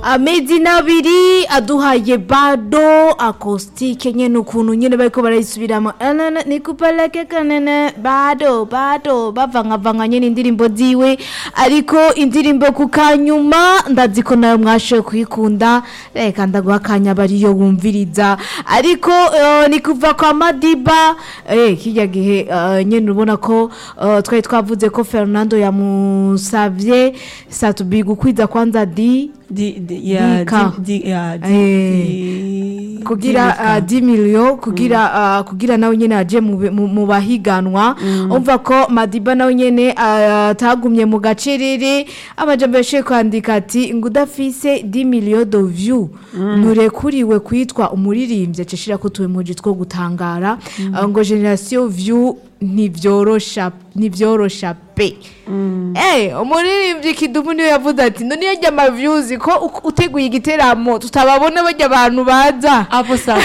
amezi n'abiri aduhaye bado akositike nyene ukuntu nyene bariko barayisubiramo anana nikupeleke kanene bado bado bavangavanga nyene indirimbo ziwe ariko indirimbo ku kanyuma ndazi ko nayo mwashoboye kuyikunda reka ndaguha akanya bariyo wumviriza ariko eh, ni kuva kwa madiba eh, kirya gihe eh, nyene ubona ko eh, twari twavuze ko fernando yamusavye satubi gukwiza kwanza di Di, di, ya, Dika. di, di, ya, di, Eh, di, kugira dika. uh, 10 million kugira uh, kugira nawe nyene aje mu bi- mu mu bahiganwa umva ko Madiba nawe nyene uh, atagumye mu gacerere amajambo yashoboye kwandika ati ngo udafise 10 million de view nturekuriwe kwitwa umuririmbyi acishira ko tuwemuji two gutangara uh, ngo generation view ntivyorosha ntivyorosha pe Eh, umuririmbyi kidumu niyo yavuze ati none yarya amavyuzi ko u- uteguye igiteramo tutababona barya abantu baza hapo sasa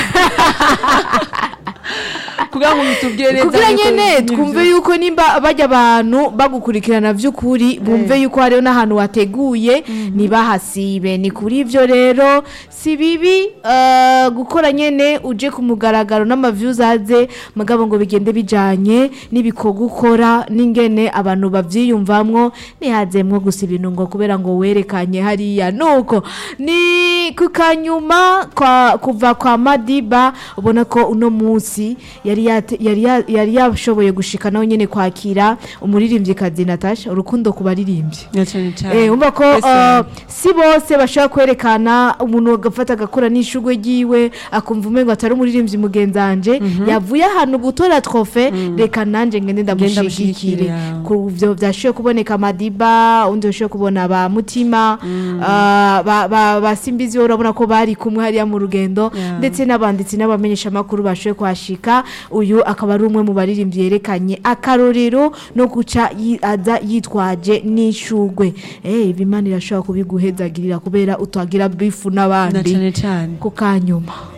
kugira ngo bitubwire neza kugira yuko nyene nivyo. twumve yuko nimba bajya abantu bagukurikirana vy'ukuri bumve yuko hariho n'ahantu wateguye ntibahasibe ni kuri ivyo rero si bibi eh, gukora nyene uje ku mugaragaro n'amavyuzi aze mugabo ngo bigende bijanye n'ibikorwa ukora n'ingene abantu bavyiyumvamwo ntihazemwo gusa ibintu ngo kubera ngo werekanye hariya nuko ni ku kanyuma kwa kuva kwa madiba ubona ko uno munsi yari yate- yari ya- yari yashoboye gushika nawe nyene kwakira umuririmvyikazi natasha urukundo ku baririmbyi Ya cane cane. Eh, umva ko Twese uh, si bose bashobora kwerekana umuntu agafata agakora n'ishugwe ryiwe akumva umengo atari umuririmbyi mugenzanje yavuye ahantu gutora trofe reka nanje ngende ndamushigikire ndamushigikire, ya. ku byo byashoboye kuboneka madiba undi yashoboye kubona ba mutima ah, ba- ba ba simbizi urabona ko bari kumwe hariya mu rugendo Ya. ndetse n'abanditsi n'abamenyesha makuru bashoboye kuhashika uyu akaba ari umwe mu baririmbyi yerekanye akarorero no guca yi- aza yitwaje n'ishugwe eh ibimana irashobora kubiguhezagirira kubera utagira bifu na n'abandi cane cane ku kanyuma